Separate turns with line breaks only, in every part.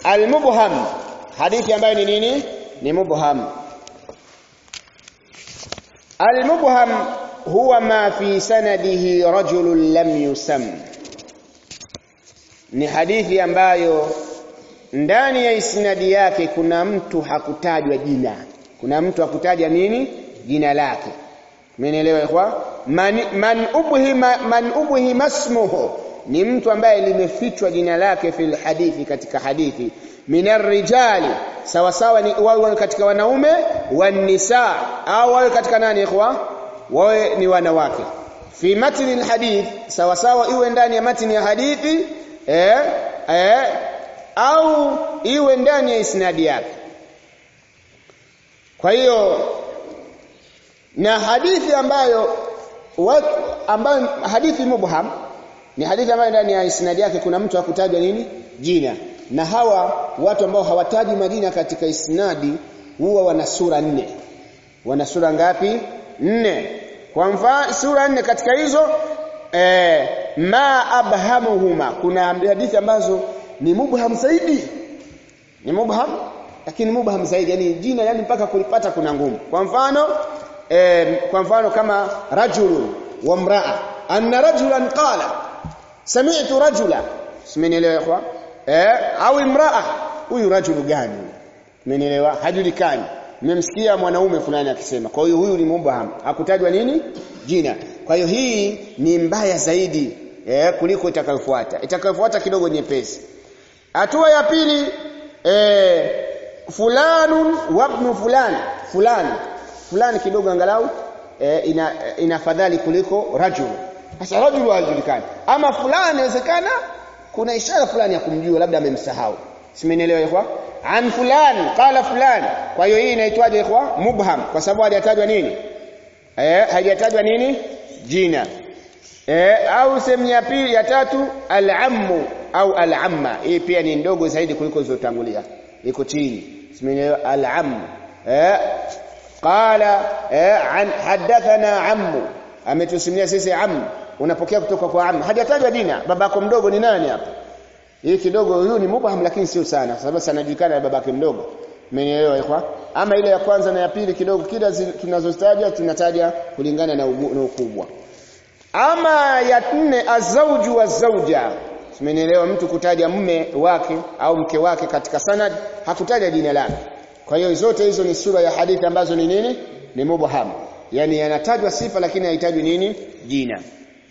almubham hadithi ambayo ni nini ni mubham almubham huwa ma fi sanadihi rajulun lam yusam ni hadithi ambayo ndani ya isnadi yake kuna mtu hakutajwa jina kuna mtu hakutaja nini jina lake Mmenielewa ikhwa? Man, man ubhima man ubhima ismuhu ni mtu ambaye limefichwa jina lake fil hadithi katika hadithi minar rijali sawa sawa ni wawe katika wanaume wan nisa au wawe katika nani ikhwa? Wawe ni wanawake. Fi matni alhadith sawa sawa iwe ndani ya matni ya hadithi eh, eh au iwe ndani ya isnadi yake. Kwa hiyo na hadithi ambayo watu ambayo hadithi mubham ni hadithi ambayo ndani ya isnadi yake kuna mtu hakutajwa nini jina na hawa watu ambao hawataji majina katika isnadi huwa wana sura nne wana sura ngapi nne kwa mfano sura nne katika hizo eh, ma abhamuhuma kuna hadithi ambazo ni mubham zaidi ni mubham lakini mubham zaidi yani jina yani mpaka kulipata kuna ngumu kwa mfano eh, kwa mfano kama rajulun wa mraa anna rajulan qala sami'tu rajula simenielewa ikhwa eh au imraa huyu rajulu gani simenielewa hajulikani nimemsikia mwanaume fulani akisema kwa hiyo huyu ni mubham hakutajwa nini jina kwa hiyo hii ni mbaya zaidi eh, kuliko itakayofuata itakayofuata kidogo nyepesi hatua ya pili eh, fulanun wa ibn fulani fulani fulani kidogo angalau eh, ina inafadhali kuliko rajul sasa rajul hajulikani ama fulani inawezekana kuna ishara fulani ya kumjua labda amemsahau simenielewa ikhwa an fulani qala fulani kwa hiyo hii inaitwaje ikhwa mubham kwa sababu hajatajwa nini eh hajatajwa nini jina eh au sehemu ya pili ya tatu al-ammu au al-amma hii pia ni ndogo zaidi kuliko zilizotangulia iko chini simenielewa al-ammu eh qala eh an hadathana ammu ametusimulia sisi ammu unapokea kutoka kwa ammu hajatajwa jina babako mdogo ni nani hapa hii kidogo huyu ni mubham lakini sio sana sababu sanajulikana na babake mdogo umenielewa ikhwa ama ile ya kwanza na ya pili kidogo kila tunazozitaja tunataja kulingana na, ugu, na ukubwa ama ya nne azauju wa zauja umenielewa mtu kutaja mume wake au mke wake katika sanad hakutaja jina lake kwa hiyo zote hizo ni sura ya hadithi ambazo ni nini ni mubham yani yanatajwa sifa lakini haitajwi nini jina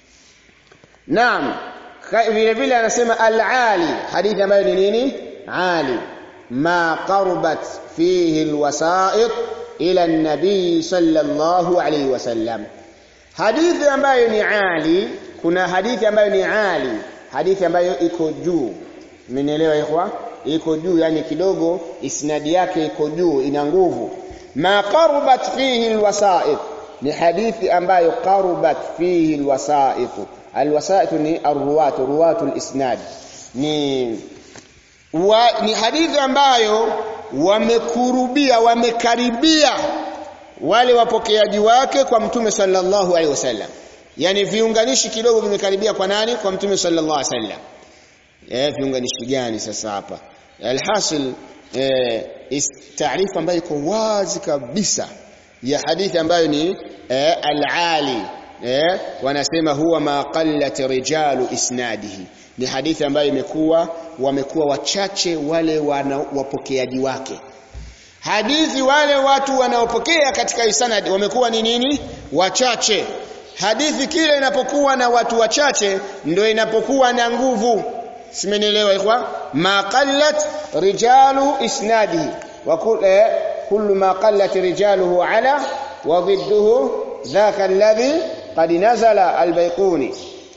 naam vile vile anasema al-ali hadithi ambayo ni nini ali ma qarbat fihi alwasa'id ila an-nabi sallallahu alayhi wasallam hadithi ambayo ni ali kuna hadithi ambayo ni ali hadithi ambayo iko juu mmenielewa ikhwa iko juu yani kidogo isnadi yake iko juu ina nguvu ma qarbat fihi alwasa'id ni hadithi ambayo qarubat fihi alwasa'id alwasa'id ni arruwat ruwatu alisnad ni wa, ni hadithi ambayo wamekurubia wamekaribia wale wapokeaji wake kwa mtume sallallahu alaihi wasallam yani viunganishi kidogo vimekaribia kwa nani kwa mtume sallallahu alaihi wasallam eh viunganishi gani sasa hapa alhasil eh taarifa ambayo iko wazi kabisa ya hadithi ambayo ni eh, al-ali eh, wanasema huwa ma qallat rijalu isnadihi ni hadithi ambayo imekuwa wamekuwa wachache wale wana, wapokeaji wake hadithi wale watu wanaopokea katika isnad wamekuwa ni nini wachache hadithi kile inapokuwa na watu wachache ndio inapokuwa na nguvu simenielewa ikhwa ma qallat rijalu isnadihi wa kullu ma qallat rijaluhu ala wa dhidduhu dhaka alladhi qad nazala albayquni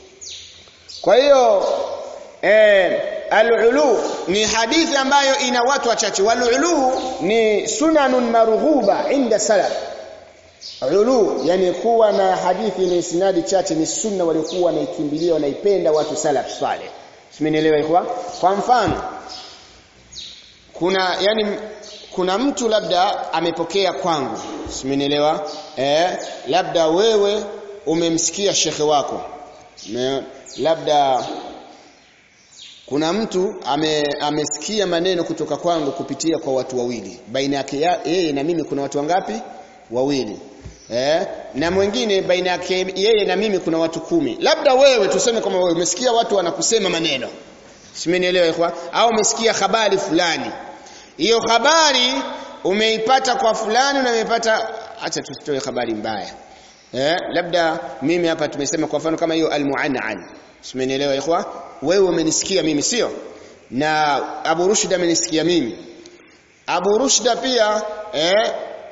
kwa hiyo eh al-ulu ni hadithi ambayo ina watu wachache wal-ulu ni sunanun marghuba inda salaf ulu yani kuwa na hadithi ni isnadi chache ni sunna waliokuwa wanaikimbilia wanaipenda watu salaf saleh simenielewa ikhwa kwa mfano kuna yani kuna mtu labda amepokea kwangu simenielewa eh labda wewe umemsikia shekhe wako Me, labda kuna mtu ame, amesikia maneno kutoka kwangu kupitia kwa watu wawili baina yake yeye na mimi kuna watu wangapi wawili eh na mwingine baina yake yeye na mimi kuna watu kumi labda wewe tuseme kama wewe umesikia watu wanakusema maneno simenielewa ikhwa au umesikia habari fulani hiyo habari umeipata kwa fulani na umeipata acha tusitoe habari mbaya eh labda mimi hapa tumesema kwa mfano kama hiyo almuannan simenielewa ikhwa wewe umenisikia mimi sio na Abu Rushda amenisikia mimi Abu Rushda pia eh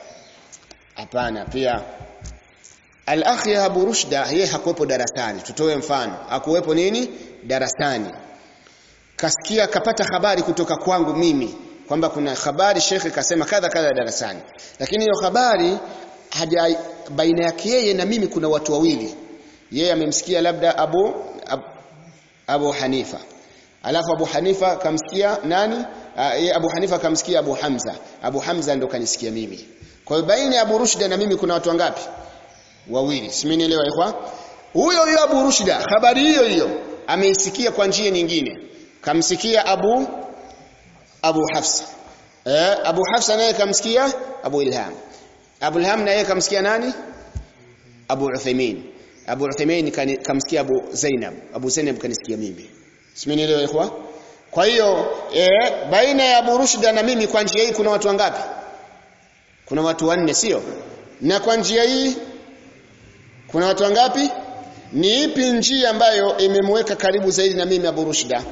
hapana pia Al-akhi Abu Rushda yeye hakuwepo darasani tutoe mfano hakuwepo nini darasani kasikia kapata habari kutoka kwangu mimi kwamba kuna habari shekhe kasema kadha kadha darasani lakini hiyo habari haja baina yake yeye na mimi kuna watu wawili yeye amemsikia labda Abu Abu, Abu Hanifa alafu Abu Hanifa kamsikia nani uh, Abu Hanifa kamsikia Abu Hamza Abu Hamza ndo kanisikia mimi kwa hiyo baina ya Abu Rushda na mimi kuna watu wangapi wawili simenielewa ikhwa huyo huyo Abu Rushda habari hiyo hiyo ameisikia kwa njia nyingine kamsikia Abu Abu Hafsa eh Abu Hafsa naye kamsikia Abu Ilham Abu Ilham naye kamsikia nani Abu Uthaymeen Abu Uthaymeen kamsikia Abu Zainab Abu Zainab kanisikia mimi simenielewa ikhwa kwa hiyo eh baina ya Abu Rushda na mimi kwa njia hii kuna watu wangapi kuna watu wanne sio na kwa njia hii kuna watu wangapi ni ipi njia ambayo imemweka karibu zaidi na mimi Abu Rushda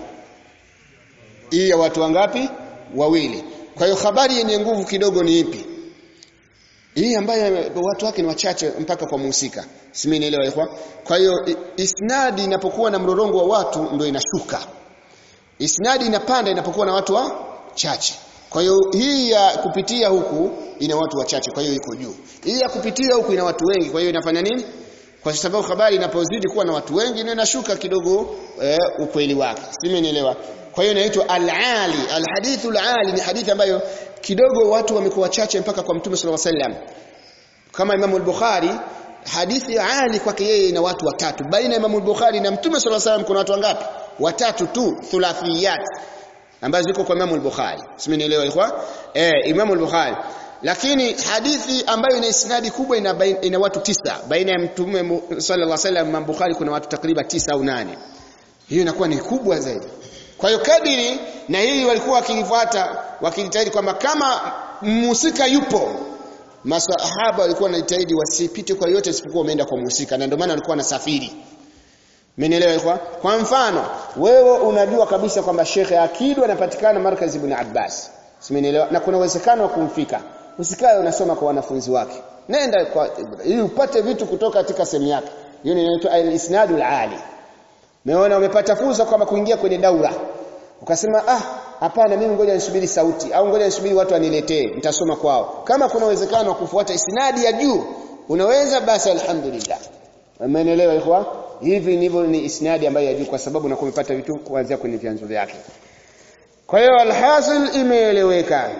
hii ya watu wangapi wawili kwa hiyo habari yenye nguvu kidogo ni ipi hii ambayo watu wake ni wachache mpaka kwa muhusika simenielewa ikhwa kwa hiyo isnadi inapokuwa na mrorongo wa watu ndio inashuka isnadi inapanda inapokuwa na watu wachache kwa hiyo hii ya kupitia huku ina watu wachache kwa hiyo iko juu hii ya kupitia huku ina watu wengi kwa hiyo inafanya nini kwa sababu habari inapozidi kuwa na watu wengi ndio inashuka kidogo eh, ukweli wake simenielewa kwa hiyo inaitwa al-ali al-hadithu al-ali ni hadithi ambayo kidogo watu wamekuwa wachache mpaka kwa mtume sallallahu alaihi wasallam kama Imam al-Bukhari hadithi ali kwake yeye ina watu watatu baina ya Imam al-Bukhari na mtume sallallahu alaihi wasallam kuna watu wangapi watatu tu thulathiyat ambazo ziko kwa Imam al-Bukhari simenielewa ikhwa eh Imam al-Bukhari lakini hadithi ambayo ina isnadi kubwa ina, baina, ina watu tisa baina ya mtume sallallahu alaihi wasallam Imam Bukhari kuna watu takriban tisa au nane hiyo inakuwa ni kubwa zaidi kwa hiyo kadiri na hii walikuwa wakilifuata wakijitahidi kwamba kama mhusika yupo masahaba walikuwa wanajitahidi wasipite kwa yote isipokuwa umeenda kwa mhusika na ndio maana walikuwa wanasafiri Mmenielewa kwa? Kwa mfano, wewe unajua kabisa kwamba Sheikh Akidu anapatikana Markaz Ibn Abbas. Simenielewa? Na kuna uwezekano wa kumfika. Usikae unasoma kwa wanafunzi wake. Nenda kwa ili upate vitu kutoka katika sehemu yake. Hiyo inaitwa al-isnadul ali. Umeona umepata fursa kwamba kuingia kwenye daura. Ukasema ah hapana mimi ngoja nisubiri sauti au ngoja nisubiri watu waniletee nitasoma kwao. Kama kuna uwezekano wa kufuata isnadi ya juu unaweza basi alhamdulillah. Umeelewa ikhwa? Hivi ndivyo ni isnadi ambayo ya juu kwa sababu na kumepata vitu kuanzia kwenye vyanzo vyake. Kwa hiyo alhasil imeeleweka.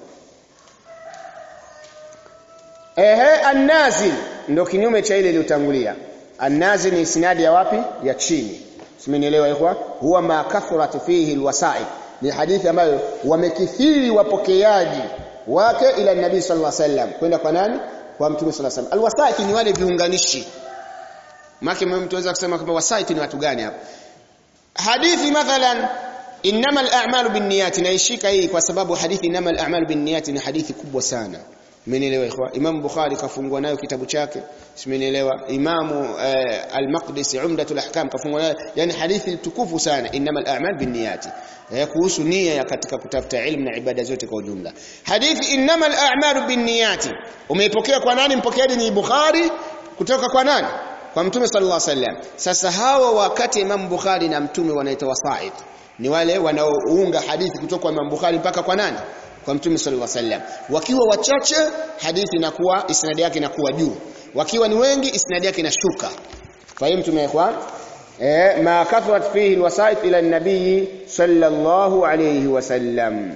Ehe annazil ndio kinyume cha ile iliyotangulia. Annazil ni isnadi ya wapi? Ya chini. Simenielewa ikhwa? Huwa ma kathurat fihi alwasa'i. Ni hadithi ambayo wamekithiri wapokeaji wake ila nabii sallallahu alaihi wasallam kwenda kwa nani? Kwa mtume sallallahu alaihi wasallam. Alwasa'i ni wale viunganishi. Maki mtu anaweza kusema kwamba wasaiti ni watu gani hapa? Hadithi mathalan innamal a'malu binniyati naishika hii kwa sababu hadithi innamal a'malu binniyati ni hadithi kubwa sana. Mmenielewa ikhwa? Imam Bukhari kafungua nayo kitabu chake. Simenielewa? Imamu eh, Al-Maqdisi Umdatul Ahkam kafungua nayo yani hadithi tukufu sana innamal a'mal binniyati. Eh, kuhusu nia ya katika kutafuta ilmu na ibada zote kwa ujumla. Hadithi innamal a'malu binniyati. Umeipokea kwa nani? Mpokeaji ni Bukhari kutoka kwa nani? kwa mtume sallallahu alaihi wasallam sasa hawa wakati Imam Bukhari na mtume wanaitwa wasaid ni wale wanaounga hadithi kutoka kwa Imam Bukhari mpaka kwa nani kwa mtume sallallahu alaihi wasallam wakiwa wachache hadithi inakuwa isnadi yake inakuwa juu wakiwa ni wengi isnadi yake inashuka fahimu tumekwa eh ma kathrat fihi alwasaid ila an-nabii sallallahu alayhi wasallam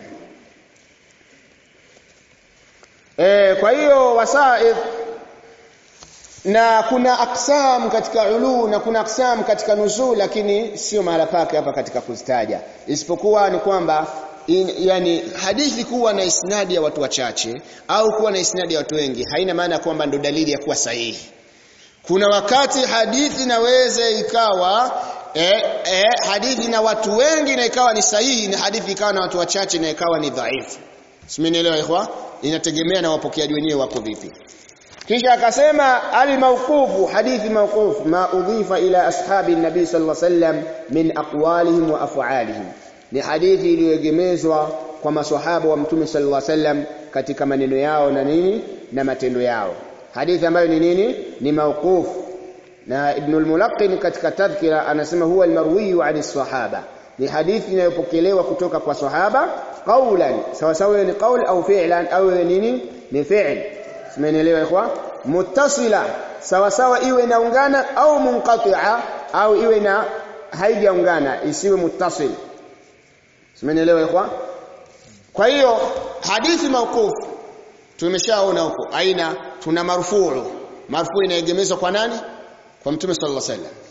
eh kwa hiyo wasaid na kuna aksam katika ulu na kuna aksam katika nuzul lakini sio mahala pake hapa katika kuzitaja isipokuwa ni kwamba in, yani hadithi kuwa na isnadi ya watu wachache au kuwa na isnadi ya watu wengi haina maana kwamba ndo dalili ya kuwa sahihi kuna wakati hadithi inaweza ikawa eh, eh, hadithi na watu wengi na ikawa ni sahihi na hadithi ikawa na watu wachache na ikawa ni dhaifu simenielewa ikhwa inategemea na wapokeaji wenyewe wako vipi kisha akasema al-mawqufu hadithi mawquf ma udhifa ila ashabi nabii sallallahu alaihi wasallam min aqwalihim wa af'alihim ni hadithi iliyoegemezwa kwa maswahaba wa mtume sallallahu alaihi wasallam katika maneno yao na nini na matendo yao hadithi ambayo ni nini ni mawquf na ibn al-mulaqqin katika tadhkira anasema huwa al-marwi an sahaba ni hadithi inayopokelewa kutoka kwa sahaba qawlan sawa sawa ni qawl au fi'lan au nini ni fi'l Simenielewa ikhwa? Muttasila sawa sawa iwe inaungana au munqati'a au iwe na haijaungana isiwe muttasil. Simenielewa ikhwa? Kwa hiyo hadithi mauquf tumeshaona huko aina tuna marfuu. Marfuu inaegemezwa kwa nani? Kwa Mtume sallallahu alaihi wasallam.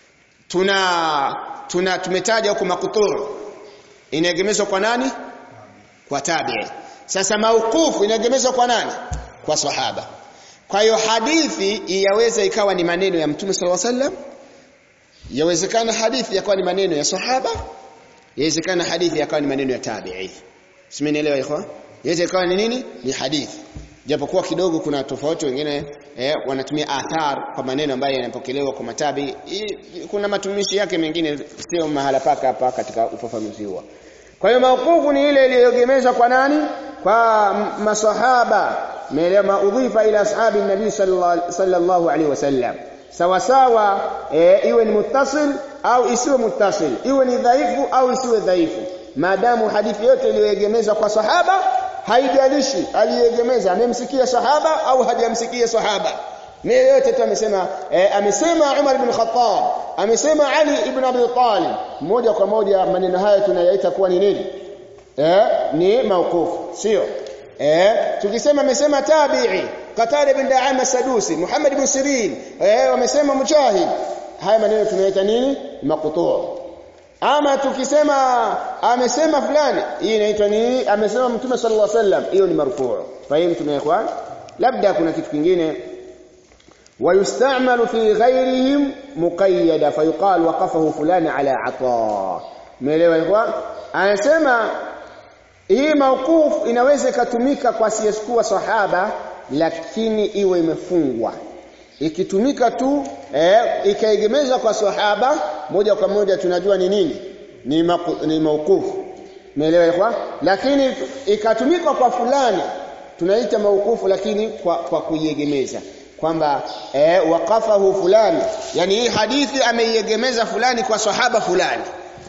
Tuna tuna tumetaja huko maqtu' inaegemezwa kwa nani? Kwa tabi'i. Sasa mauqufu inaegemezwa kwa nani? kwa sahaba. Kwa hiyo hadithi yaweza ikawa ni maneno ya Mtume sallallahu alaihi wasallam. Yawezekana hadithi yakawa ni maneno ya sahaba. Yawezekana hadithi yakawa ni maneno ya tabi'i. Simenielewa ikhwa? Yaweza ikawa ni nini? Ni hadithi. Japokuwa kidogo kuna tofauti wengine eh, wanatumia athar kwa maneno ambayo yanapokelewa kwa matabi. I, kuna matumishi yake mengine sio mahala paka hapa katika ufafanuzi huo. Kwa hiyo mauqufu ni ile iliyogemezwa kwa nani? Kwa masahaba meelewa maudhifa ila ashabi nabii sallallahu alaihi wasallam sawa sawa e, iwe ni muttasil au isiwe muttasil iwe ni dhaifu au isiwe dhaifu maadamu hadithi yote iliyoegemezwa kwa sahaba haijalishi aliyegemeza amemsikia sahaba au hajamsikia sahaba ni yote tu amesema e, amesema Umar ibn Khattab amesema Ali ibn Abi Talib moja kwa moja maneno haya tunayaita kuwa ni nini eh ni mauqufu sio eh tukisema amesema tabi'i Qatada bin Da'ama Sadusi Muhammad ibn Sirin eh wamesema Mujahid haya maneno tunaita nini maqtu' ama tukisema amesema fulani hii inaitwa nini amesema mtume sallallahu alaihi wasallam hiyo ni marfu' fahimu ya ikhwan labda kuna kitu kingine ويستعمل في غيرهم مقيدا فيقال وقفه فلان على عطاء umeelewa ikhwan anasema hii mauquf inaweza ikatumika kwa asiyekuwa sahaba lakini iwe imefungwa ikitumika tu eh, ikaegemezwa kwa sahaba moja kwa moja tunajua ni nini ni, maku, ni mauqufu umeelewa ikhwan lakini ikatumika kwa fulani tunaita mauqufu lakini kwa, kwa kuiegemeza kwamba eh, waqafahu fulani yani hii hadithi ameiegemeza fulani kwa sahaba fulani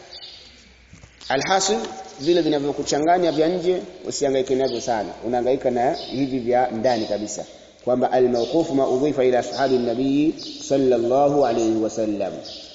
alhasil vile vinavyokuchanganya vya nje usihangaike navyo sana unahangaika na hivi vya ndani kabisa kwamba almawquf ma udhifa ila sahabi nabii sallallahu alayhi wasallam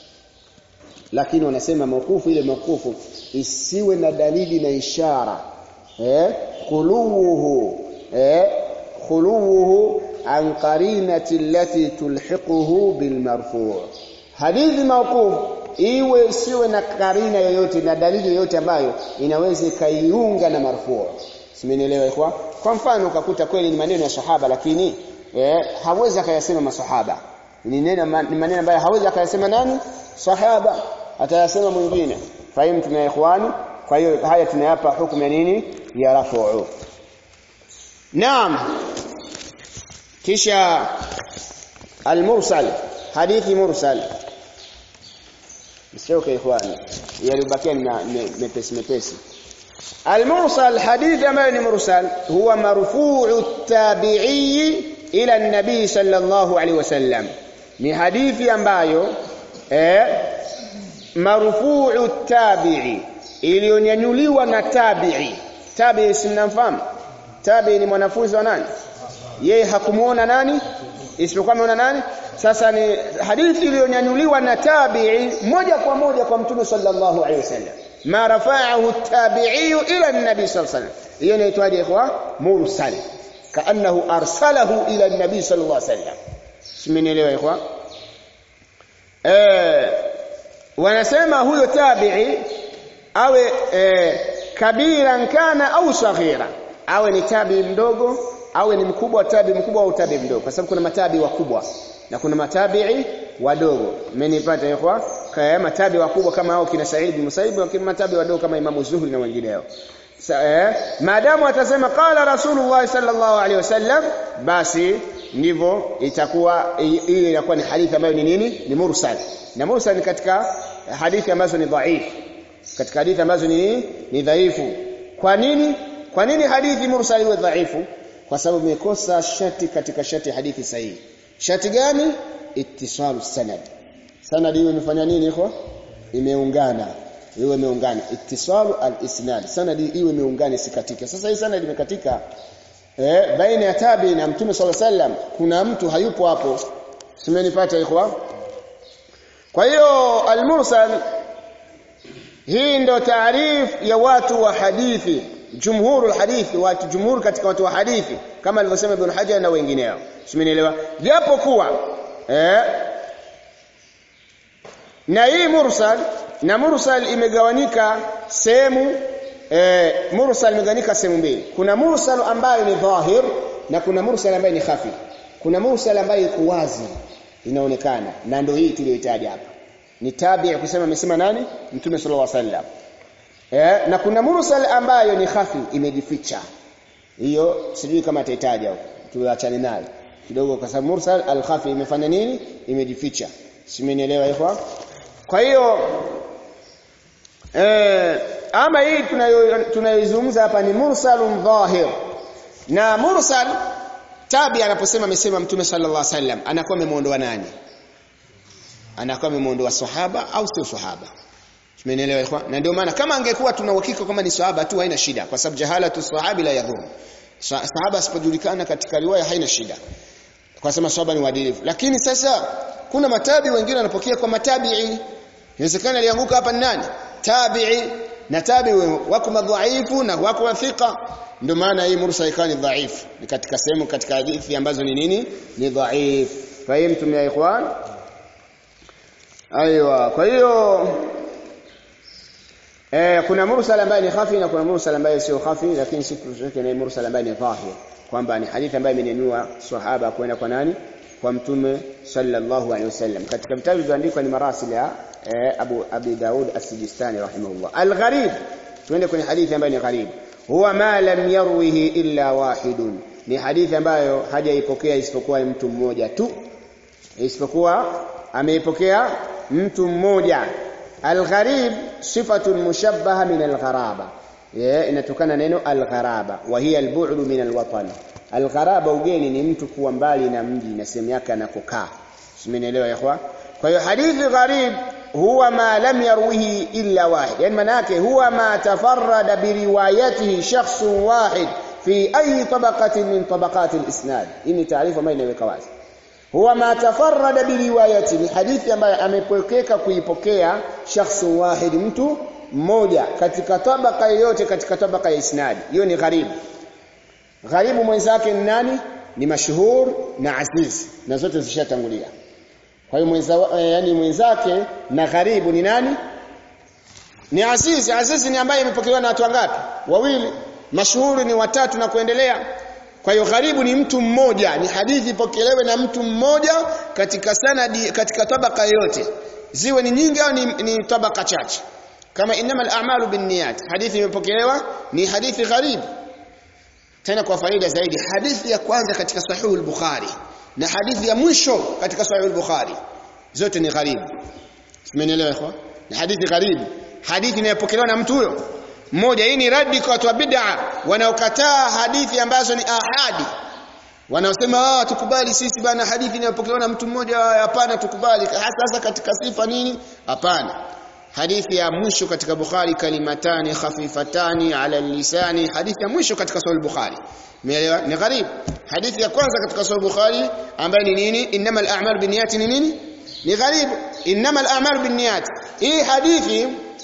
lakini wanasema mawqufu ile mawqufu isiwe na dalili na ishara eh khuluhu eh khuluhu an qarinati allati tulhiquhu bilmarfu' hadithi mawquf iwe isiwe na karina yoyote na dalili yoyote ambayo inaweza ikaiunga na marfu' simenielewa ikhwa kwa mfano ukakuta kweli ni maneno ya sahaba lakini eh, hawezi akayasema masahaba ni neno ni maneno ambayo hawezi akayasema nani sahaba atayasema mwingine fahimu tuna ikhwani kwa hiyo haya tunayapa hukumu ya nini ya rafu naam kisha al-mursal hadithi mursal msioke ikhwani yalibakia ni mepesi mepesi المرسل حديث ambayo مرسل هو مرفوع التابعي الى النبي صلى الله عليه وسلم ni hadithi ambayo eh marfu'u tabi'i iliyonyanyuliwa na tabi'i tabi'i simnamfahamu tabi'i ni mwanafunzi wa nani yeye hakumuona nani isipokuwa ameona nani sasa ni hadithi iliyonyanyuliwa na tabi'i moja kwa moja kwa mtume sallallahu alaihi wasallam ma rafa'ahu at-tabi'i ila an-nabi sallallahu alaihi wasallam hiyo inaitwaje ikhwa mursal kaannahu arsalahu ila an-nabi sallallahu alaihi wasallam simenielewa ikhwa eh wanasema huyo tabi'i awe eh, kabiran kana au saghira awe ni tabi mdogo awe ni mkubwa tabi mkubwa au tabi mdogo kwa sababu kuna matabi wakubwa na kuna matabi'i wadogo mmenipata ikhwa kaya matabi wakubwa kama hao kina Said bin Musaib na kina matabi wadogo kama Imam Zuhri na wengineo eh maadamu atasema qala Rasulullah sallallahu alaihi wasallam basi ndivyo itakuwa ile inakuwa ni hadithi ambayo ni nini ni mursal na mursal ni katika hadithi ambazo ni dhaifu katika hadithi ambazo ni ni dhaifu kwa nini kwa nini hadithi mursal iwe dhaifu kwa sababu imekosa shati katika shati hadithi sahihi shati gani ittisalu sanad sanad hiyo imefanya nini iko imeungana iwe imeungana ittisalu al-isnad sanad iwe imeungana isikatike sasa hii sanad imekatika eh baina ya tabi na mtume sallallahu alaihi wasallam kuna mtu hayupo hapo simenipata ikhwa kwa hiyo al-mursal hii ndo taarif ya watu wa hadithi jumhurul hadithi watu jumhur katika watu wa hadithi kama alivyosema Ibn Hajar na wengineo simenielewa japo kuwa eh na hii mursal na mursal imegawanyika sehemu eh mursal imegawanyika sehemu mbili kuna mursal ambayo ni dhahir na kuna mursal ambayo ni khafi kuna mursal ambayo iko wazi inaonekana na ndio hii tuliyoitaja hapa ni tabi' kusema amesema nani mtume sallallahu alaihi wasallam eh na kuna mursal ambayo ni khafi imejificha hiyo sijui kama ataitaja huko tuachane nayo kidogo kwa sababu mursal al-khafi imefanya nini imejificha simenielewa ikhwa kwa hiyo eh ama hii tunayoizungumza hapa ni mursalun dhahir na mursal tabi anaposema amesema mtume sallallahu alaihi wasallam anakuwa amemuondoa nani anakuwa amemuondoa sahaba au sio sahaba Tumeelewa ikhwan? Na ndio maana kama angekuwa tuna uhakika kama ni sahaba tu haina shida kwa sababu jahalatu sahabi la yadhur. Sahaba asipojulikana katika riwaya haina shida. Kwa sababu sahaba ni waadilifu. Lakini sasa kuna matabi wengine wanapokea kwa matabi'i. Inawezekana alianguka hapa ni nani? Tabi'i na tabi wako madhaifu na wako wathika. Ndio maana hii mursal ikawa ni dhaifu. Ni katika sehemu katika hadithi ambazo ni nini? Ni dhaifu. Fahimtum ya ikhwan? Aiwa, kwa hiyo Eh, kuna mursal ambaye ni khafi na kuna mursal ambaye sio khafi lakini sisi tunaweka ni mursal ambaye ni dhahir kwamba ni hadithi ambayo imenyanyua sahaba kwenda kwa nani kwa mtume sallallahu alaihi wasallam katika vitabu vilivyoandikwa ni marasil ya eh, Abu Abi Daud As-Sijistani rahimahullah al-gharib tuende kwenye hadithi ambayo ni gharib huwa ma lam yarwihi illa wahidun ni hadithi ambayo hajaipokea isipokuwa mtu mmoja tu isipokuwa ameipokea mtu mmoja Al-gharib sifatun mushabbaha min al-gharaba. Yeah, inatokana neno al-gharaba wa hiya al-bu'd min al-watan. Al-gharaba ugeni ni mtu kuwa mbali na mji na sehemu yake anakokaa. Simenielewa ikhwa? Kwa hiyo hadithi gharib huwa ma lam yarwihi illa wahid. Yani maana yake huwa ma tafarrada bi riwayatihi shakhsun wahid fi ayi tabaqatin min tabaqati al-isnad. Hii ni taarifa ambayo inaweka wazi. huwa ma tafarrada biriwayati ni hadithi ambayo amepokeka kuipokea shakhsu wahid mtu mmoja katika tabaka yoyote katika tabaka ya isnadi hiyo ni gharibu gharibu mwenzake ni nani ni mashuhur na aziz na zote zishatangulia kwa hiyo mwenza eh, yani mwenzake na gharibu ni nani ni aziz aziz ni ambaye imepokelewa na watu wangapi wawili mashuhuri ni watatu na kuendelea kwa hiyo gharibu ni mtu mmoja, ni hadithi ipokelewe na mtu mmoja katika sanadi katika tabaka yote. Ziwe ni nyingi au ni, ni tabaka chache. Kama innamal a'malu binniyat, hadithi imepokelewa ni hadithi gharibu. Tena kwa faida zaidi, hadithi ya kwanza katika sahihu al-Bukhari na hadithi ya mwisho katika sahihu al-Bukhari zote ni gharibu. Simenielewa ikhwa? Ni hadithi gharibu. Hadithi inayopokelewa na mtu huyo mmoja hii ni radi kwa watu wa bid'a wanaokataa hadithi ambazo ni ahadi wanaosema ah tukubali sisi bana hadithi inayopokelewa na mtu mmoja hapana tukubali hasa katika sifa nini hapana hadithi ya mwisho katika Bukhari kalimatani khafifatani ala lisani hadithi ya mwisho katika Sahih Bukhari umeelewa ni gharib hadithi ya kwanza katika Sahih Bukhari ambayo ni nini innamal a'mal binniyati ni nini ni gharib innamal a'mal binniyat hii hadithi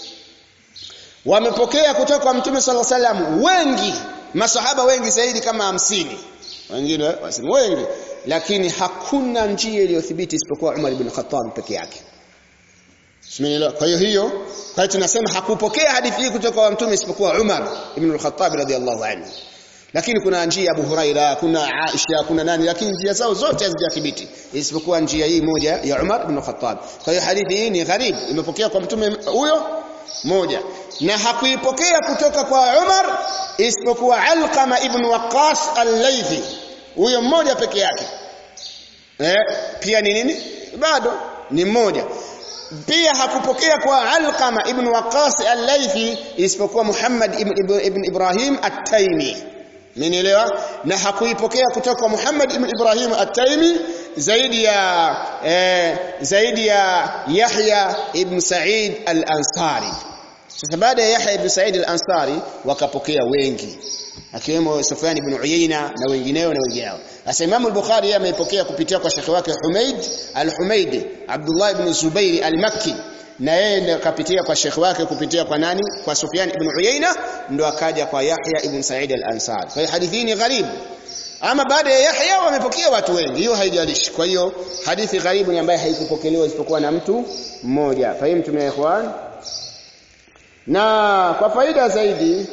wamepokea kutoka kwa mtume sallallahu alaihi wasallam wengi masahaba wengi zaidi kama hamsini wengine wasema wengi lakini hakuna njia iliyothibiti isipokuwa Umar ibn Khattab peke yake Simenielewa kwa hiyo hiyo kwa hiyo tunasema hakupokea hadithi hii kutoka kwa mtume isipokuwa Umar ibn al-Khattab radhiyallahu anhu lakini kuna njia Abu Huraira kuna Aisha kuna nani lakini njia zao zote hazijathibiti isipokuwa njia hii moja ya Umar ibn Khattab kwa hiyo hadithi hii ni gharib imepokea kwa mtume huyo moja na hakuipokea kutoka kwa Umar isipokuwa Alqama ibn Waqqas al-Laythi huyo mmoja peke yake eh pia ni nini bado ni mmoja pia hakupokea kwa Alqama ibn Waqqas al-Laythi isipokuwa Muhammad ibn, ibn, ibn Ibrahim at-Taymi Mmenielewa? Na hakuipokea kutoka kwa Muhammad ibn Ibrahim at-Taimi zaidi ya eh, zaidi ya Yahya ibn Sa'id al-Ansari. Sasa baada ya Yahya ibn Sa'id al-Ansari wakapokea wengi akiwemo Sufyan ibn Uyayna na wengineo na wengineo. Sasa Imam al-Bukhari yeye ameipokea kupitia kwa shekhi wake Humaid al-Humaidi Abdullah ibn Zubair al-Makki na yeye ndiye akapitia kwa shekhi wake kupitia kwa nani kwa Sufyan ibn Uyayna ndo akaja kwa Yahya ibn Sa'id al-Ansari kwa hiyo hadithi ni gharibu ama baada ya Yahya wamepokea watu wengi hiyo haijalishi kwa hiyo hadithi gharibu ni ambaye haikupokelewa isipokuwa na mtu mmoja fahimu tumia ikhwan na kwa faida zaidi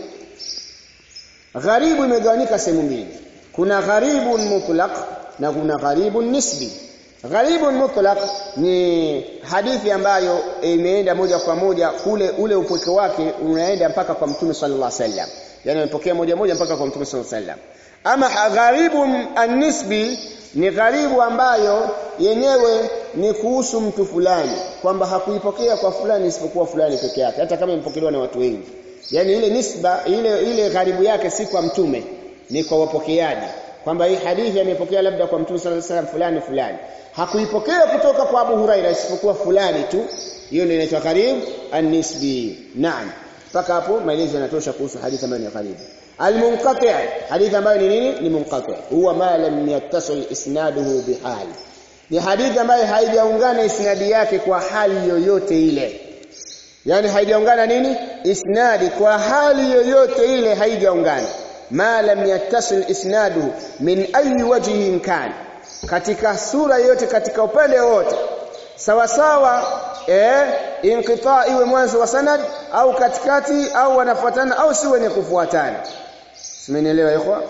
gharibu imegawanyika sehemu mbili kuna gharibun mutlaq na kuna gharibun nisbi Gharibun mutlaq ni hadithi ambayo imeenda moja kwa moja kule ule upweke wake unaenda mpaka kwa Mtume sallallahu alaihi wasallam. Yaani amepokea moja moja mpaka kwa Mtume sallallahu alaihi wasallam. Ama gharibun an-nisbi ni gharibu ambayo yenyewe ni kuhusu mtu fulani kwamba hakuipokea kwa fulani isipokuwa fulani peke yake hata kama imepokelewa na watu wengi. Yaani ile nisba ile ile gharibu yake si kwa mtume ni kwa wapokeaji kwamba hii hadithi amepokea labda kwa mtume sallallahu alaihi wasallam fulani fulani hakuipokea kutoka kwa Abu Huraira isipokuwa fulani tu hiyo ndio inaitwa gharib an-nisbi naam mpaka hapo maelezo yanatosha kuhusu hadithi ambayo ni gharib al-munqati' hadithi ambayo ni nini ni munqati' huwa ma lam yattasil isnaduhu bihal ni hadithi ambayo haijaungana isnadi yake kwa hali yoyote ile yani haijaungana nini isnadi kwa hali yoyote ile haijaungana ma lam yattasil isnaduhu min ayi wajhin kana katika sura yote katika upande wote sawa sawa eh inqita iwe mwanzo wa sanad au katikati au wanafuatana au si wenye kufuatana simenielewa ikhwa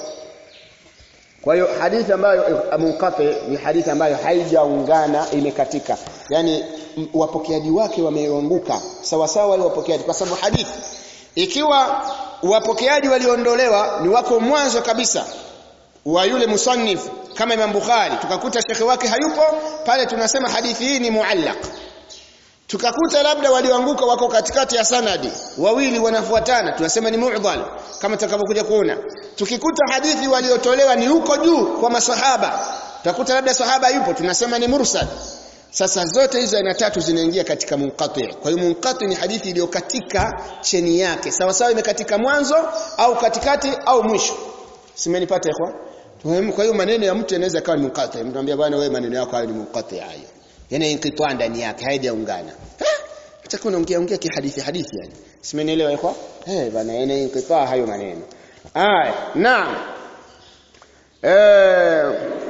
kwa hiyo hadithi ambayo munqati ni hadithi ambayo haijaungana imekatika yani wapokeaji wake wameanguka sawa sawa wale wapokeaji kwa sababu hadithi ikiwa wapokeaji waliondolewa ni wako mwanzo kabisa wa yule musannif kama Imam Bukhari tukakuta shekhe wake hayupo pale tunasema hadithi hii ni muallaq tukakuta labda walioanguka wako katikati ya sanadi wawili wanafuatana tunasema ni mu'dhal kama tutakavyokuja kuona tukikuta hadithi waliotolewa ni huko juu kwa masahaba tutakuta labda sahaba yupo tunasema ni mursal sasa zote hizo aina tatu zinaingia katika munqati kwa hiyo munqati ni hadithi iliyokatika cheni yake sawa sawa imekatika mwanzo au katikati au mwisho simenipata ikhwa kwa hiyo maneno ya mtu yanaweza kawa ni munqati mtu anambia bwana wewe maneno yako hayo ni munqati hayo yani inqitwa ndani yake haijaungana utakuwa unaongea ongea kihadithi hadithi yani simenielewa ikhwa eh bwana yani inqitwa hayo maneno aya naam eh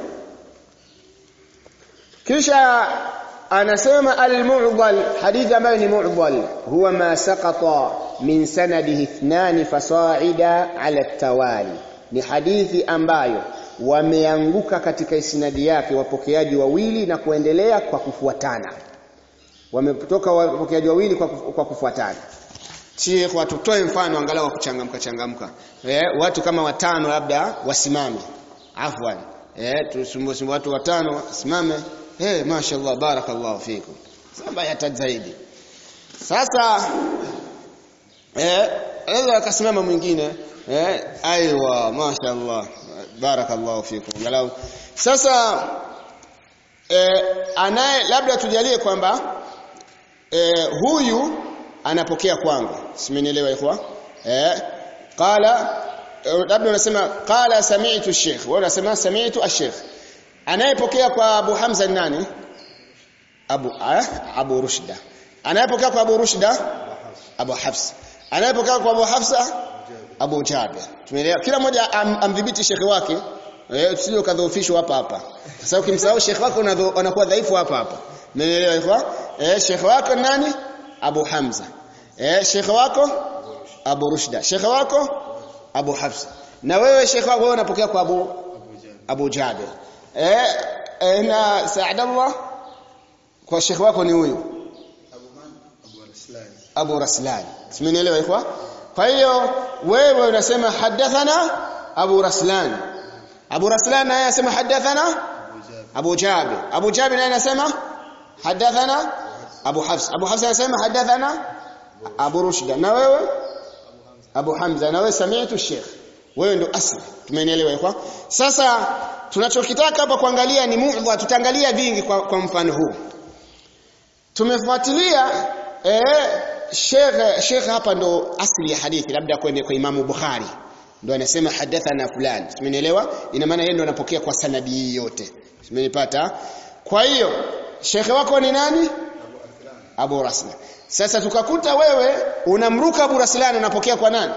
kisha anasema al-mu'dhal hadithi ambayo ni mu'dhal huwa ma saqata min sanadihi ithnan fasa'ida ala at-tawali ni hadithi ambayo wameanguka katika isnadi yake wapokeaji wawili na kuendelea kwa kufuatana wametoka wapokeaji wawili kwa, kwa kufuatana Sheikh watu toe mfano angalau kuchangamka changamka eh, watu kama watano labda wasimame afwan eh tusumbu watu watano wasimame eh mashaallah barakallahu fikum samba hata zaidi sasa eh anaweza akasimama mwingine eh aiwa mashaallah barakallahu fikum galau sasa eh anaye labda tujalie kwamba eh huyu anapokea kwangu simenielewa ikhwa eh qala labda unasema qala sami'tu ash-sheikh wewe unasema sami'tu ash-sheikh anayepokea kwa Abu Hamza ni nani Abu ah, Abu Rushda anayepokea kwa Abu Rushda Abu Hafs anayepokea kwa Abu Hafsa Abu Jabir tumeelewa kila mmoja am, amdhibiti shekhe wake eh usije ukadhoofishwa hapa hapa sasa ukimsahau sheikh wako unakuwa dhaifu hapa hapa umeelewa ikhwa eh sheikh wako nani Abu Hamza eh sheikh wako Abu Rushda sheikh wako Abu Hafsa na wewe sheikh wako wewe unapokea kwa Abu Abu Jabir eh, eh na Saadallah kwa sheikh wako ni huyu Abu Raslan simenielewa ikhwa kwa hiyo wewe unasema hadathana Abu Raslan Abu Raslan naye anasema hadathana Abu Jabir Abu Jabir naye anasema hadathana Abu Hafs Abu Hafs anasema hadathana Abu Rushda na wewe Abu Hamza na wewe sami'tu Sheikh wewe ndo asli tumenielewa ikhwa sasa tunachokitaka hapa kuangalia ni mu'dha tutaangalia vingi kwa, kwa mfano huu tumefuatilia eh Sheikh Sheikh hapa ndo asli ya hadithi labda kwenye kwa Imamu Bukhari ndo anasema hadathana fulani umenielewa ina maana yeye ndo anapokea kwa sanadi yote umenipata kwa hiyo Sheikh wako ni nani Abu Raslan sasa tukakuta wewe unamruka Abu Raslan unapokea kwa nani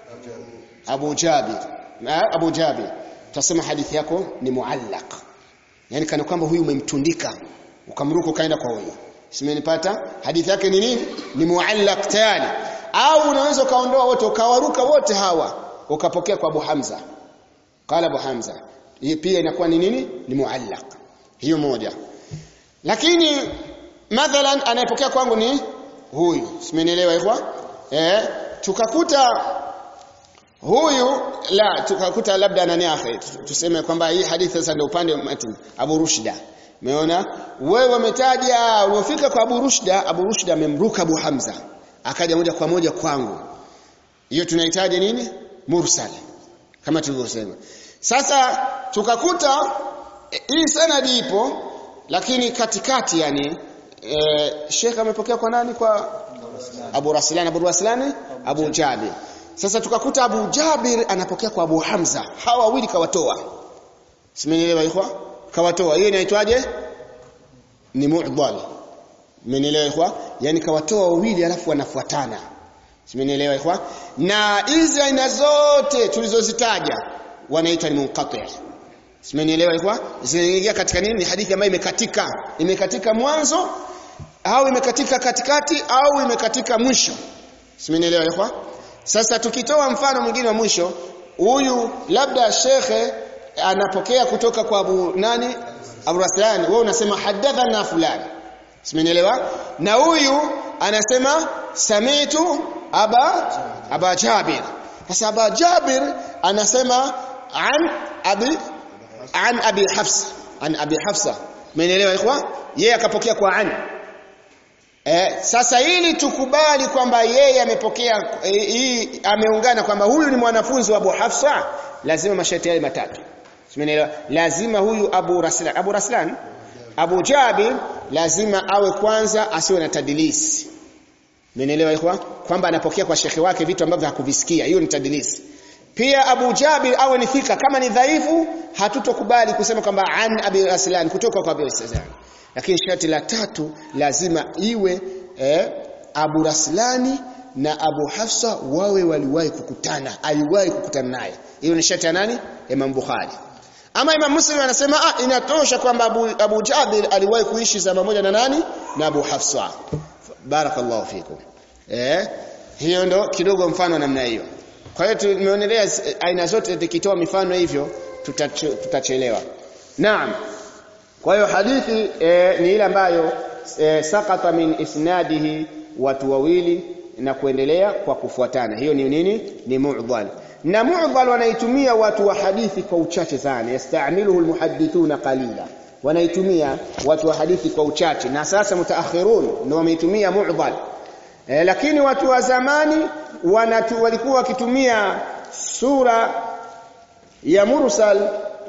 Abu Jabir na Abu Jabir tutasema hadithi yako ni muallaq yani kana kwamba huyu umemtundika ukamruka ukaenda kwa huyu simenipata hadithi yake ni nini ni muallaq tayari au unaweza kaondoa wote ukawaruka wote hawa ukapokea kwa Abu Hamza qala Abu Hamza hii pia inakuwa ni nini ni muallaq hiyo moja lakini mathalan anayepokea kwangu ni huyu simenielewa hivyo eh tukakuta huyu la tukakuta labda nani akhi tuseme kwamba hii hadithi sasa ndio upande wa Abu Rushda Umeona? Wewe umetaja ulipofika kwa Abu Rushda, Abu Rushda amemruka Abu Hamza. Akaja moja kwa moja kwangu. Hiyo tunahitaji nini? Mursal. Kama tulivyosema. Sasa tukakuta e, hii sanadi ipo lakini katikati yani e, Sheikh amepokea kwa nani kwa Abu Raslan Abu Raslan Abu Jabir. Sasa tukakuta Abu Jabir anapokea kwa Abu Hamza. Hawa wawili kawatoa. Simenielewa ikhwa? kawatoa hiyo inaitwaje ni mu'dhal mmenielewa ikhwa yani kawatoa wawili alafu wanafuatana mmenielewa ikhwa na hizi aina zote tulizozitaja wanaitwa ni munqati mmenielewa ikhwa zinaingia katika nini ni hadithi ambayo imekatika imekatika mwanzo au imekatika katikati au imekatika mwisho mmenielewa ikhwa sasa tukitoa mfano mwingine wa mwisho huyu labda shekhe anapokea kutoka kwa Abu nani Abu Raslan wewe unasema hadathana fulani simenielewa na huyu anasema samitu aba aba Jabir sasa aba Jabir anasema an abi an abi Hafsa an abi Hafsa umenielewa ikhwa yeye akapokea kwa an Eh, sasa ili tukubali kwamba yeye amepokea hii e, ameungana kwamba huyu ni mwanafunzi wa Abu Hafsa lazima masharti yale matatu Simenielewa? Lazima huyu Abu Raslan, Abu Raslan, Abu Jabir lazima awe kwanza asiwe na tadilisi. Mmenielewa ikhwa? Kwamba anapokea kwa shekhi wake vitu ambavyo hakuvisikia. Hiyo ni tadilisi. Pia Abu Jabir awe ni thika kama ni dhaifu hatutokubali kusema kwamba an Abi Raslan kutoka kwa Abu Raslan. Lakini sharti la tatu lazima iwe eh, Abu Raslani na Abu Hafsa wawe waliwahi kukutana, aliwahi kukutana naye. Hiyo ni sharti ya nani? Imam Bukhari. Ama Imam Muslim anasema ah inatosha kwamba Abu, Abu Jabir aliwahi kuishi zama moja na nani? Na Abu Hafsa. Barakallahu fikum. Eh? Hiyo ndo kidogo mfano namna hiyo. Kwa hiyo tumeonelea aina zote tukitoa mifano hivyo tutachelewa. Naam. Kwa hiyo hadithi e, ni ile ambayo e, sakata min isnadihi watu wawili na kuendelea kwa kufuatana. Hiyo ni nini? Ni mu'dhal. Na mu'dhal wanaitumia watu wa hadithi kwa uchache sana. Yasta'miluhu almuhaddithuna qalila. Wanaitumia watu wa hadithi kwa uchache na sasa mutaakhirun ndio wameitumia mu'dhal. E, lakini watu wa zamani wanatu, walikuwa wakitumia sura ya mursal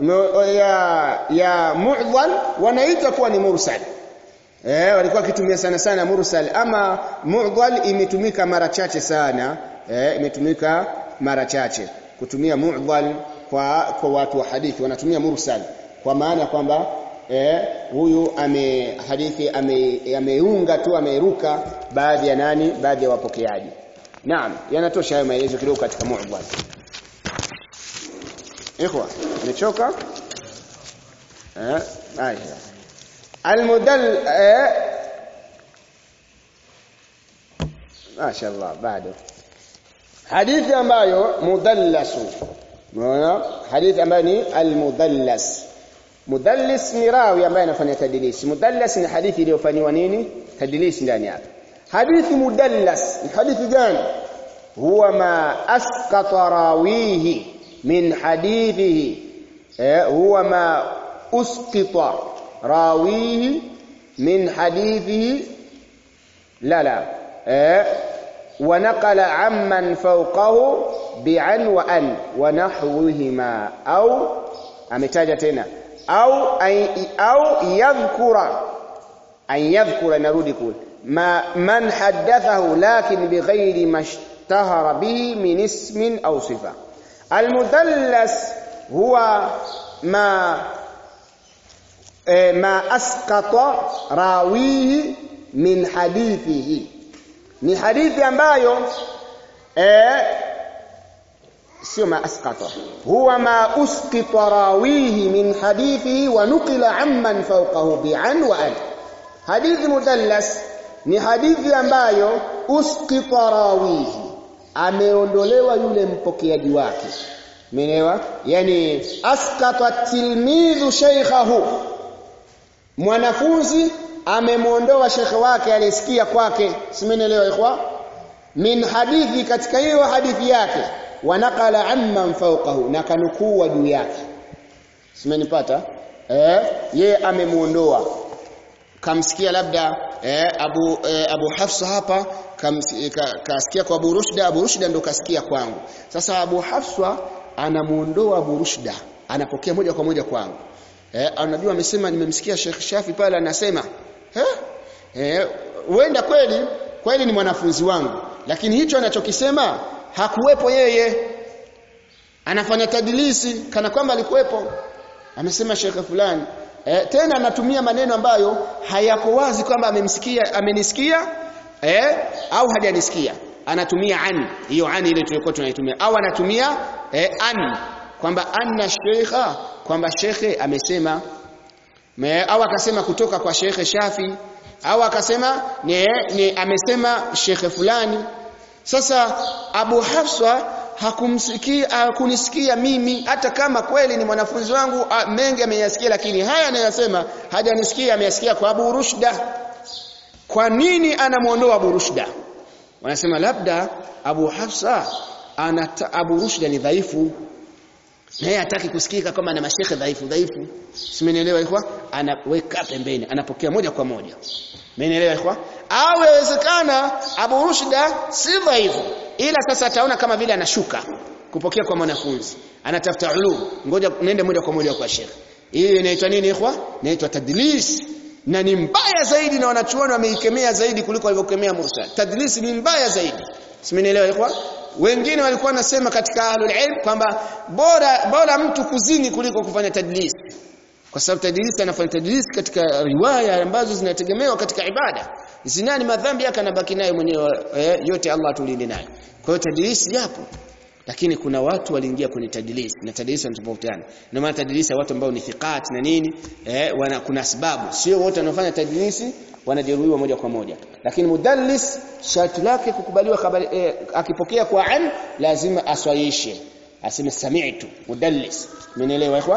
ya ya mu'dhal wanaita kuwa ni mursal. Eh walikuwa wakitumia sana sana mursal ama mu'dhal imetumika mara chache sana eh imetumika mara chache kutumia mu'dhal kwa kwa watu wa hadithi wanatumia mursal kwa maana kwamba eh huyu ame hadithi ame ameunga tu ameruka baadhi ya nani baadhi ya wapokeaji naam yanatosha hayo maelezo kidogo katika mu'dhal ikhwa umechoka eh haya almudall eh mashaallah bado hadithi ambayo mudallasu unaona hadithi ambayo ni almudallas mudallis ni rawi ambaye anafanya tadlis mudallas ni hadithi iliyofanywa nini tadlis ndani yake hadithi mudallas ni hadithi gani huwa ma asqata rawihi min hadithihi eh, huwa ma usqita rawihi min hadithihi la la eh, ونقل عمن فوقه بعن وأن ونحوهما أو ametaja tena au au yadhkura an yadhkura narudi kule ma man haddathahu lakin bighairi mashtahara bihi min ismin au sifa almudallas huwa ma ma asqata rawihi min hadithihi ni hadithi ambayo eh sio ma asqata huwa ma usqita rawihi min hadithi wa nuqila amman fawqahu bi'an wa an hadithi mudallas ni hadithi ambayo usqita rawihi ameondolewa yule mpokeaji wake umeelewa yani asqata tilmidhu shaykhahu mwanafunzi amemuondoa shekhe wake alisikia kwake simenielewa ikhwa min hadithi katika hiyo hadithi yake wanakala amman fawqahu na kanukuu juu yake simenipata eh ye amemuondoa kamsikia labda eh, Abu eh, Abu Hafsa hapa kasikia ka, kwa Abu Rushda Abu Rushda ndo kasikia kwangu sasa Abu Hafsa anamuondoa Abu Rushda anapokea moja kwa moja kwangu eh unajua amesema nimemsikia Sheikh Shafi pale anasema eh eh huenda kweli kweli ni mwanafunzi wangu lakini hicho anachokisema hakuwepo yeye anafanya tadilisi kana kwamba alikuwepo amesema Sheikh fulani eh, tena anatumia maneno ambayo hayako wazi kwamba amemsikia amenisikia eh, au hajanisikia anatumia an hiyo an ile tulikuwa tunaitumia au anatumia eh, an kwamba anna sheikha kwamba shekhe amesema Me, au akasema kutoka kwa shekhe Shafi au akasema ni, ni amesema shekhe fulani sasa Abu Hafsa hakumsikia hakunisikia mimi hata kama kweli ni mwanafunzi wangu a, mengi ameyasikia lakini haya anayosema hajanisikia ameyasikia kwa Abu Rushda kwa nini anamuondoa Abu Rushda wanasema labda Abu Hafsa ana Abu Rushda ni dhaifu naye hataki kusikika kama na mashekhe dhaifu dhaifu simenielewa ikhwa anaweka pembeni anapokea moja kwa moja Mmenielewa ikhwa? Au yawezekana Abu Rushda si dhaifu ila sasa ataona kama vile anashuka kupokea kwa mwanafunzi. Anatafuta ulum. Ngoja nende moja kwa moja kwa Sheikh. Hii inaitwa nini ikhwa? Inaitwa tadlis. Na ni mbaya zaidi na wanachuoni wameikemea zaidi kuliko walivyokemea mursal. Tadlis ni mbaya zaidi. Simenielewa ikhwa? Wengine walikuwa nasema katika ahlul ilm kwamba bora bora mtu kuzini kuliko kufanya tadlis kwa sababu tadlis anafanya tadlis katika riwaya ambazo zinategemewa katika ibada zina ni madhambi yake anabaki nayo mwenyewe eh, yote Allah atulinde nayo kwa hiyo tadlis yapo lakini kuna watu waliingia kwenye tadlis na tadlis wanatofautiana na maana tadlis ya watu ambao ni thiqat na nini eh, wana kuna sababu sio wote wanaofanya tadlis wanajeruhiwa moja kwa moja lakini mudallis sharti lake kukubaliwa habari eh, akipokea kwa an lazima aswaishe aseme sami'tu mudallis mmenielewa ikhwa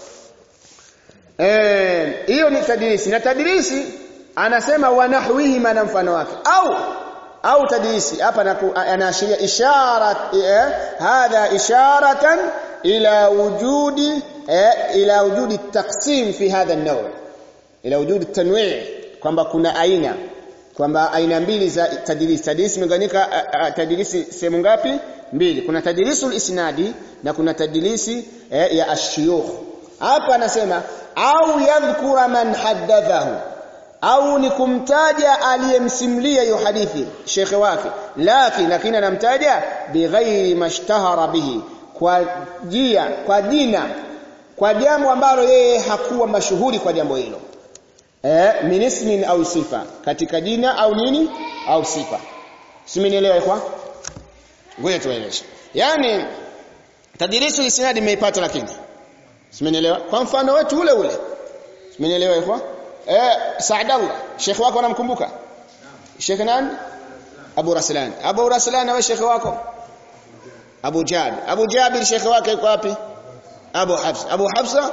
Eh, hiyo ni tadrisi na tadrisi anasema wanahwihi maana mfano wake au au tadrisi hapa anaashiria ishara eh, hadha isharatan ila wujudi eh, ila wujudi taqsim fi hadha an-naw' ila wujudi tanwi' kwamba kuna aina kwamba aina mbili za tadrisi tadrisi imegawanyika tadrisi sehemu ngapi mbili kuna tadrisul isnadi na kuna tadrisi eh, ya ashiyukh hapa anasema au yadhkura man haddathahu au ni kumtaja aliyemsimulia hiyo hadithi shekhe wake lakini lakini anamtaja bighairi mashtahara bihi kwa jia kwa jina kwa jambo ambalo yeye hakuwa mashuhuri kwa jambo hilo eh minismin au sifa katika jina au nini au sifa simenielewa kwa ngoja tueleze yani tadrisu isnadi imeipata lakini simenielewa kwa mfano wetu ule ule simenielewa ikhwa eh Saadallah Sheikh wako anamkumbuka Sheikh nani Abu Raslan Abu Raslan wewe Sheikh wako Abu Jabir Abu Jabir Sheikh wake yuko wapi Abu Hafsa Abu Hafsa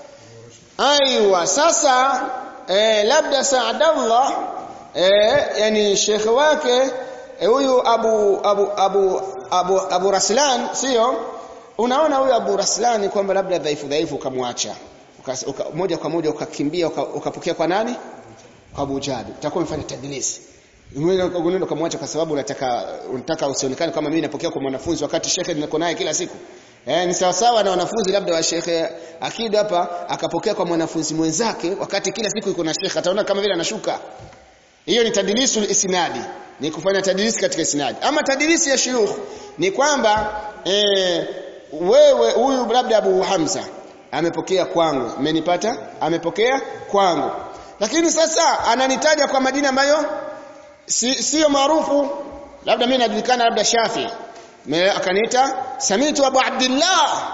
Aiwa sasa eh, labda Saadallah eh, yani Sheikh wake huyu eh, Abu Abu Abu Abu Abu Raslan sio unaona huyu Abu Raslan kwamba labda dhaifu dhaifu ukamwacha uka, moja kwa moja ukakimbia ukapokea uka kwa nani kwa Abu Jabir utakuwa umefanya tadlisi Mwenye ukagunenda kumwacha kwa sababu unataka unataka usionekane kama mimi napokea kwa mwanafunzi wakati shekhe niko naye kila siku. Eh ni sawa sawa na wanafunzi labda wa shekhe akida hapa akapokea kwa mwanafunzi mwenzake wakati kila siku yuko na shekhe ataona kama vile anashuka. Hiyo ni tadlisul isnadi. Ni kufanya tadlisi katika isnadi. Ama tadlisi ya shuyukh ni kwamba eh wewe huyu labda Abu Hamza amepokea kwangu. Umenipata? Amepokea kwangu. Lakini sasa ananitaja kwa majina ambayo si sio maarufu labda mimi najulikana labda Shafi akaniita samitu Abu Abdullah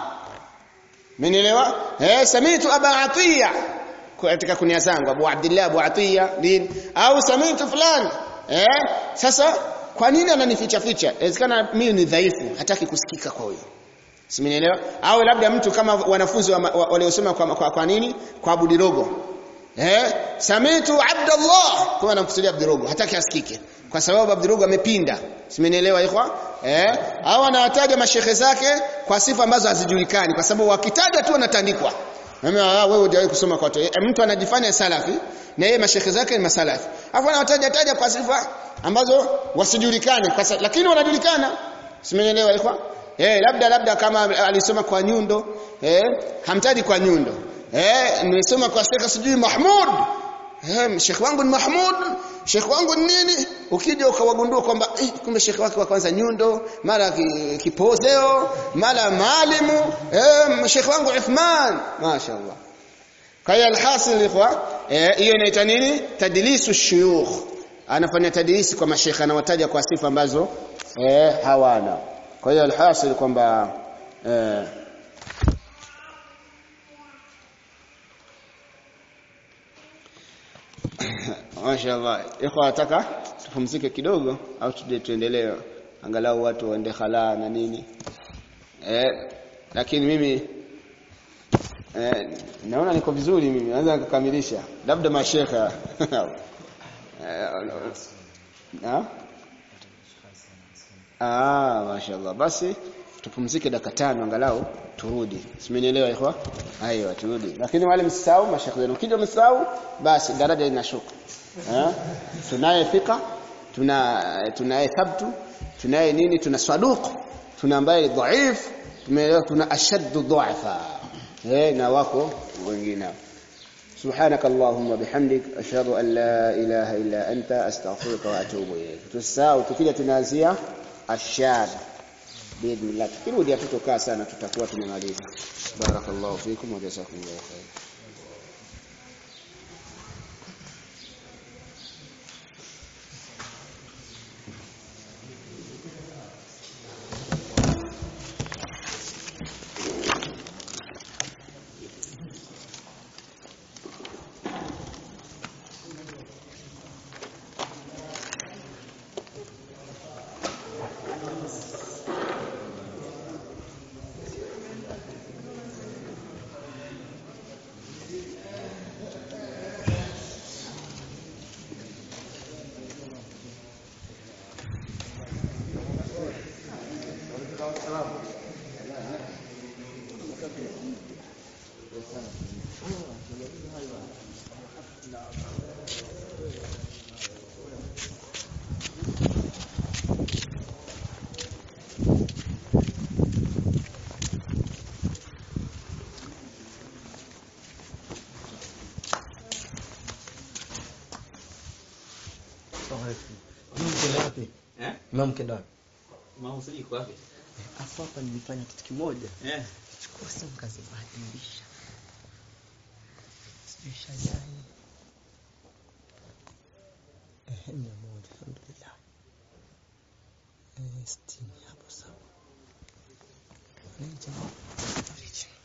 Mmenielewa? Eh samitu Abu Atiya katika kunia zangu Abu Abdullah Abu Atiya nini au samitu fulani eh sasa kwa nini ananificha ficha inawezekana mimi ni dhaifu hataki kusikika kwa huyo Simenielewa? Au labda mtu kama wanafunzi waliosoma kwa, kwa, kwa nini? Kwa Abu Dirogo. Eh, samitu Abdullah kama anamkusudia Abdirogo hataki asikike kwa sababu Abdirogo amepinda simenielewa ikhwa eh au anawataja mashehe zake kwa sifa ambazo hazijulikani kwa sababu wakitaja tu anatandikwa mimi ah wewe hujawahi kusoma kwa watu e, mtu anajifanya salafi na yeye mashehe zake ni masalafi alafu anawataja taja kwa sifa ambazo wasijulikane kwa lakini wanajulikana simenielewa ikhwa eh labda labda kama alisoma kwa nyundo eh hamtaji kwa nyundo eh nimesoma kwa Sheikh sijui Mahmud eh Sheikh wangu ni Mahmud Sheikh wangu ni nini ukija ukawagundua kwamba eh, kumbe Sheikh wake wa kwanza nyundo mara kipozeo mara maalimu eh Sheikh wangu Uthman mashaallah kwa hiyo alhasil ikhwa hiyo inaitwa nini tadlisu shuyukh anafanya tadlisi kwa mashekha anawataja kwa sifa ambazo eh hawana kwa hiyo alhasil kwamba eh Mashaallah. Ikhwa nataka tupumzike kidogo au tuendelee angalau watu waende khala na nini. Eh lakini mimi eh naona niko vizuri mimi naweza kukamilisha. Labda mashekha. Na? Ah, mashaallah. Basi tupumzike dakika tano angalau turudi. Simenielewa ikhwa? Aiyo turudi. Lakini wale msisahau mashekhe wenu. Ukija msisahau basi daraja linashuka. Eh? Tunaye fika, tuna tunaye thabtu, tunaye nini? Tuna saduq, tuna ambaye dhaif, tumeelewa tuna ashaddu dhu'afa. Eh, na wako wengine. سبحانك اللهم وبحمدك اشهد ان لا اله الا انت استغفرك واتوب اليك tusahau tukija tunaanzia ashad biidhnillah tukirudi hatutokaa sana tutakuwa tumemaliza barakallahu fikum wa jazakumullahu khair
Mke wapi?
Mama usiji wapi?
Afu hapa nilifanya kitu kimoja.
Eh.
Chukua simu kazibadilisha. Sijui shajai. Eh, mia moja alhamdulillah. Eh, sitini hapo sawa. Ni jamaa.